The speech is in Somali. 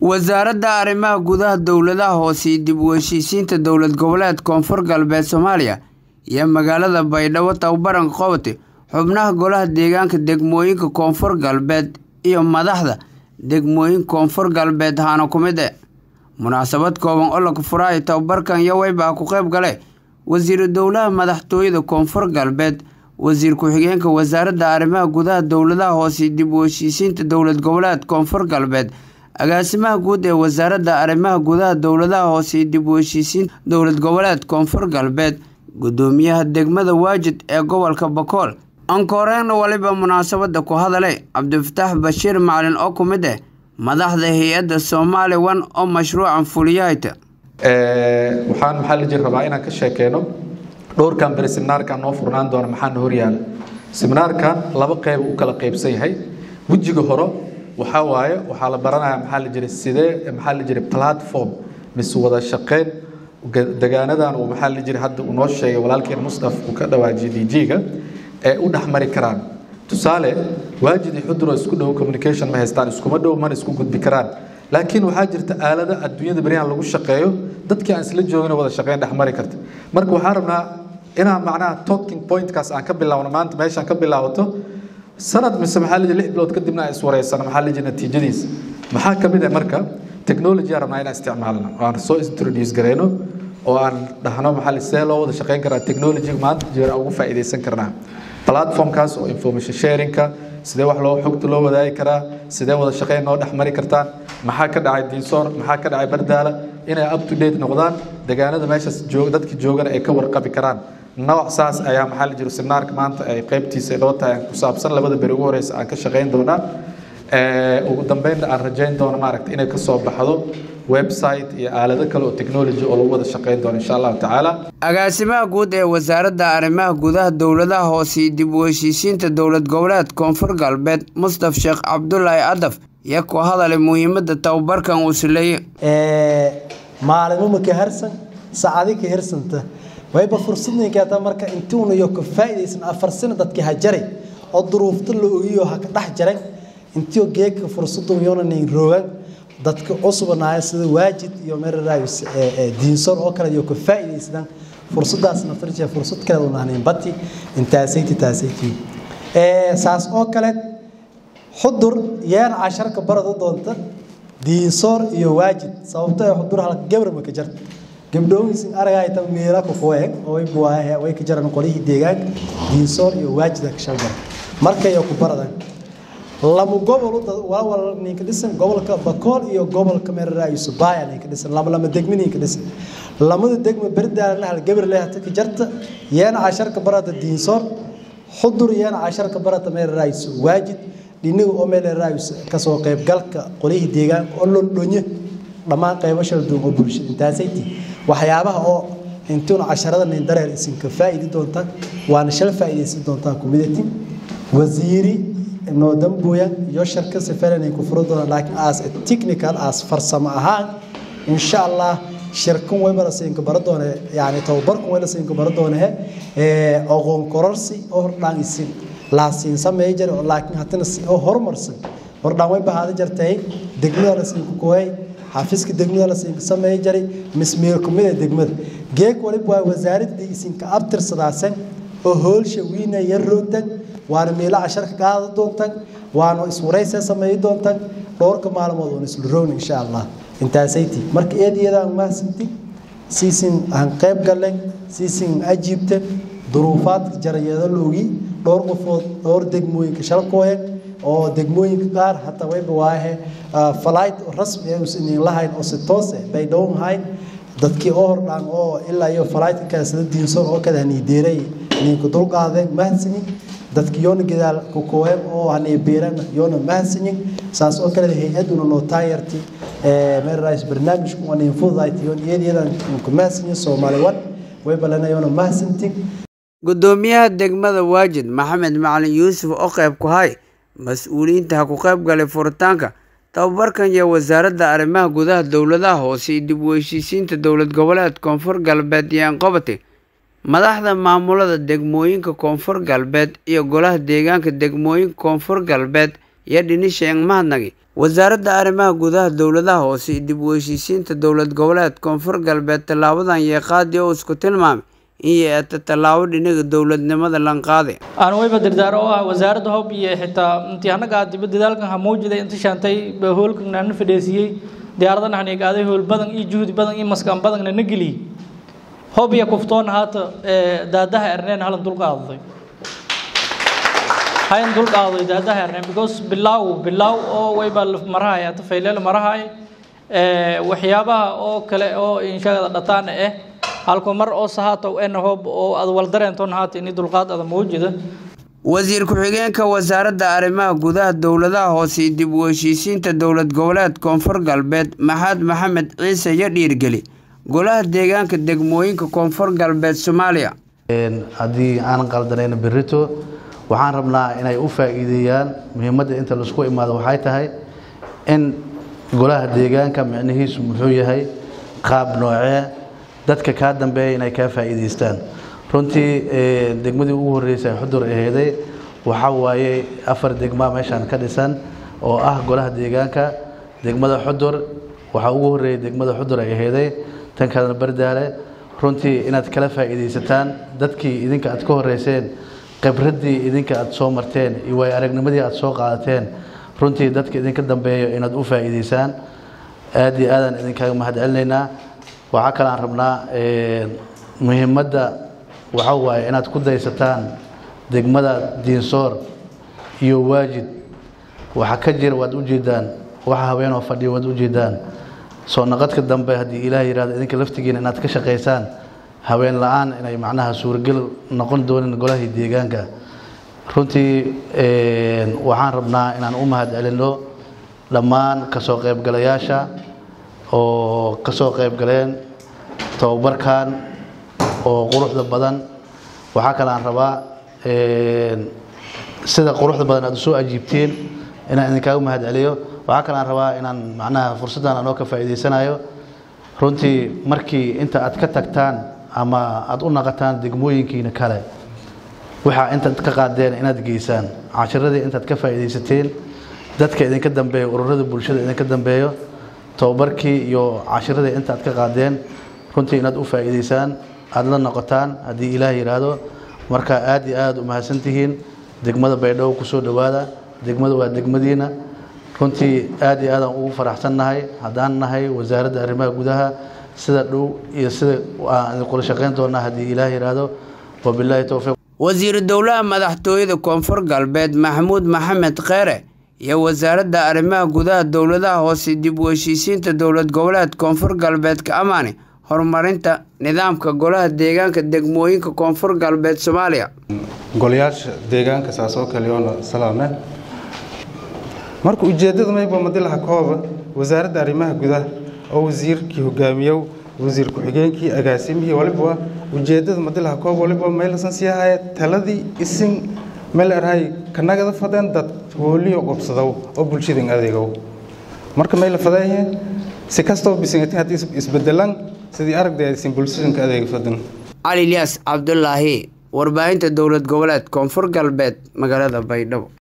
wasaaradda arrimaha gudaha dowladaha hoose iyo dib u heshiisiinta dowlad goboleed koonfur galbeed soomaaliya iyo magaalada baydhabo tababaranka qabate xubnaha golaha deegaanka degmooyinka koonfur galbeed iyo madaxda degmooyin koonfur galbeed haana ku mid e munaasabad kooban oo laga furaayo tababarkan yoweyba ku qayb gale wasiiru dowlaha madaxtooyada koonfur galbeed wasiir ku-xigeenka wasaaradda arrimaha gudaha dowladaha hoose iyo dib u heshiisiinta dowlad goboleed koonfur galbeed agaasimaha guud ee wasaaradda arrimaha gudaha dowladaha hoose iyo dib u heshiisiinta dowlad goboleed koonfur galbeed gudoomiyaha degmada waajid ee gobolka bakool ankooreen waliba munaasabada ku hadalay cabdifataax bashiir macalin oo ku mid ah madaxda hay-adda soomaali one oo mashruucan fuliyahayta waxaan maxaa la jiri rabaa inaan ka sheekeyno dhowrkan beri seminaarkan noo furnaan doona maxaana horyaala seminaarkan laba qeyb u kala qeybsan yahay wejiga hore waxaa waaye waxaa la baranayaa maxaa la jiri sidee maxaa la jiri platform mise wada shaqeyn degaanadan uu maxaa la jiri hadda uu noo sheegay walaalkeen mustaf uu ka dhawaajiyay dg-ga ee u dhexmari karaan tusaale waajid iyo xuduro isku dhow communication ma haystaan iskuma dhow mana isku gudbi karaan laakiin waxaa jirta aalada adduunyada beryahan lagu shaqeeyo dadkii aan isla joogin wada shaqeyn dhexmari karta marka waxaan rabnaa inaan macnaha talking pointkaas aan ka bilaawno maanta meeshaan ka bilaabato sanad mise maxaa la lix bilood kadibna aan iswareysano maxaa la natiijadiisa maxaa ka mid ah marka technology aan rabnaa inaan isticmaalno oo aan soo introduce gareyno oo aan dhahno maxaa see loo wada shaqeyn karaa technology maanta jeer aan ugu faa'iidaysan karnaa platformkaas oo information sharingka sidee wax loo xogta loo wadaagi karaa sidee wada shaqeyn noo dhex mari kartaan maxaa ka dhacay diinsoor maxaa ka dhacay bardaala inay up to date noqdaan deegaanada meeshaas joog dadka joogana ay ka warqabi karaan nooc saas ayaa maxaa la jiro seminaarka maanta ay qaybtiisa inoo tahay ku saabsan labada beri ugu horeysa aan ka shaqeyn doonaa ugu dambeynna aan rajayn doono maaragta inay kasoo baxdo website iyo aalado kale oo technology oo lagu wada shaqeyn doono insha allahu tacaala agaasimaha guud ee wasaaradda arrimaha gudaha dowladaha hoose iyo dib u heshiisiinta dowlad goboleed koonfur galbeed mustaf sheekh cabdulaahi adaf iyo ku hadalay muhiimadda tababarkan uu sileeye maalimo ma ka harsan saacadi ka harsanta wayba fursadninkeeta marka intuuna iyo ka faa'iidaysan afar sano dadkii ha jaray oo duruufta la ogiyo ha ka dhex jaran intiyo geedka fursadu yoona nin roogan dadka cusubanaaya sida waajid iyo meraraayus diinsor oo kale iyo ka faa'iidaysan fursadaas naftarjee fursad kale u nahnayn bati intaasayti taasayti saas oo kale xudur yeen casharka barada doonta diinsoor iyo waajid sababto ee xudur halka gabar ma ka jarta gabdhoomisin aragay tan meela ku qoyeg oo buwaahe way ka jaran qolihii deegaanka diinsoor iyo waajid ka shalbar markay ku baradan lama gobol wala ninka dhisan gobolka bakool iyo gobolka meeraraayus baaya ninka dhisan lama lama degmi ninka dhisan lamada degma berdaalna hal gabar leehata ka jarta yeena casharka barata diinsoor xudur yeena casharka barata meeraraayus waajid dhinaga oo meeraraayus kasoo qaybgalka qolihii deegaanka oo londhonye dhammaan qaybo shal duun oo bulshada intaasayti waxyaabaha oo intuuna casharada nin dareer isinka faa'iidi doontaan waana shal faa'iidaysan doontaan community wasiiri noo dambuya iyo shirka sifaranay ku furo doonaan laakiin as technical as farsamo ahaan insha allah shirkan way mara siinka bara doone yani tababarkan way la siinka bara doone ee aqoon kororsi oo hordhaan isin la siin sameey jir laakiin hatana oo horumarsan hordhaan way bahaada jirtay degmada la siin ku kooyay xafiiska degmada la siin sameey jiray mismeel kumida degmada geek waliba waa wasaaradda isinka abtirsadaasan oo hoolsha wiina yar roogtan waana meelo casharka qaada doontaan waana iswaraysa sameey doontaan dhowrka maalmood oo isla roon insha allah intaasayti marka eediyadaan mahadsanti siisin aan qayb galeen siisin ajiibta duruufaadka jarayada loogi dhowr qofood dhowr degmooyinka shalkooyan oo degmooyinka qaar hataa wayba waahe flight rasmi ah uusan lahayn oo si toos ah bay dhownahayn dadkii oo hordhaan oo ilaa iyo flight ka sida diinsoor oo kada haniideeray ninka dulqaadeen mahadsanin dadka yoona gadaal ku kooyeen oo hanay beeran yoona mahadsanin saas oo kale hay-aduna noo taayarti meerays barnaamijku waa nin fududayti yoon iyadiyadaan ku mahadsanin soomaali wan way balana yoona mahadsantin gudoomiyaha degmada waajid maxamed macalin yuusuf oo qayb ku hay mas-uuliyiinta ha ku qayb galay furitaanka tababarkan iyo wasaaradda arrimaha gudaha dowladaha hoose iyo dib u heshiisiinta dowlad goboleed koonfur galbeed iyo anqabati madaxda maamulada degmooyinka koonfur galbeed iyo golaha deegaanka degmooyinka koonfur galbeed iyo dhinisheeng mahadnagi wasaaradda arrimaha gudaha dowladaha hoose iyo dib u heshiisiinta dowlad goboleed koonfur galbeed tallaabadan yeeqaadi oo isku tilmaamay in yeeta tallaabo dhinaga dowladnimada lanqaade aan wayba dardaaro oo ah wasaaradda hob iyo xitaa intii annaga dibadda dadaalkan ha muujida inta shaantay hoolkan na fadheesiyey diyaaradana hanigaaday hool badan iyo juhdi badan iyo maskaan badanna na geliyey hob iyo kuftoon haata daadaha erneen halan dulqaadaday hayan dulqaaday daadaha erneen because bilaaw bilaaw oo wayba marahay hata fayleel marahay waxyaabaha oo kale oo inshagada dhataana eh halko mar oo sahaatow ena hob oo ad waldareentoon haata ini dulqaad ada muujida wasiir ku-xigeenka wasaaradda arrimaha gudaha dowladaha hoose iyo dib u heshiisiinta dowlad goboleed koonfur galbeed maxamed maxamed ciise iyo dhiirgeli golaha deegaanka degmooyinka koonfur galbeed soomaaliya haddii aanan qaldanayn berito waxaan rabnaa inay u faa'iideeyaan muhiimadda inta laisku imaado waxay tahay in golaha deegaanka micnihiisu muxuu yahay qaab noocee dadka kaa dambeeya inay kaa faa'iidaystaan runtii degmadii ugu horreysay xudur aheeday waxaa waaye afar degma meeshaan ka dhisan oo ah golaha deegaanka degmada xudur waxaa ugu horreeyay degmada xudur ay aheeday tan kalena bardaale runtii inaad kala faa'iidaysataan dadkii idinka aad ka horreyseen khibraddii idinka aad soo marteen iyo waay aragnimadii aad soo qaadateen runtii dadka idinka dambeeyo inaad u faa'iidaysaan aad iyo aadaan idinkaaga mahadcelinaynaa waxaa kale aan rabnaa muhiimadda waxaa waaye inaad ku daysataan degmada diinsoor iyo waajid waxa ka jira waad ujeedaan waxa haweenoo fadhiya waad ujeedaan soo naqadka dambe haddii ilaah yihahdo idinka laftigiina inaad ka shaqaysaan haween la-aan inay macnaha suuragel noqon doonin golahii deegaanka runtii waxaan rabnaa inaan u mahad celinno dhammaan kasoo qaybgalayaasha oo ka soo qaybgaleen tababarkan oo quruxda badan waxaa kale aan rabaa sida quruxda badan aad usoo ajiibteen inaan idinkaaga mahad celiyo waxaa kale aan rabaa inaan macnaha fursaddan anoo ka faa'iidaysanayo runtii markii inta aad ka tagtaan ama aad u naqataan degmooyinkiina kale waxaa intaad ka qaadeen inaad geysaan cashiradii intaad ka faa'iidaysateen dadka idinka dambeeyo ururada bulshada idinka dambeeyo tababarkii iyo cashiradii intaad ka qaadeen runtii inaad u faa'iidaysaan aada la noqotaan haddii ilaah yidhaahdo marka aad iyo aad u mahadsantihiin degmada baydhabo kusoo dhowaada degmada waa degmadiina runtii aad iyo aadaan ugu faraxsannahay haddaan nahay wasaaradda arrimaha gudaha sida dhow iyo sida aan idinkula shaqayn doonaa haddii ilaah yidhaahdo wabilaahi towfiiq wasiiru dowlaha madaxtooyada koonfur galbeed maxamuud maxamed kheere iyo wasaaradda arrimaha gudaha dowladaha hoose dib u heshiisiinta dowlad goboleed koonfur galbeedka amaani horumarinta nidaamka golaha deegaanka degmooyinka koonfur galbeed soomaaliya golayaasha deegaanka saasoo kaleyoona salaame marka ujeeddada mayba madilaha kooba wasaaradda arrimaha gudaha oo wasiirkii hogaamiyow wasiir ku-xigeenkii agaasimihii waliba ujeeddada madilaha koob waliba maylasan sii ahaaye taladii isin meel erhay kanagada fadeen dad hooliyo qobsadow oo bulshadan adeegow marka mayla fadeeye si kastoo bisingatin haddii isbedelan sidii aragday aysan bulshadanka adeega fadan cali ilyaas cabdulaahi warbaahinta dowlad goboleed koonfur galbeed magaalada baydhabo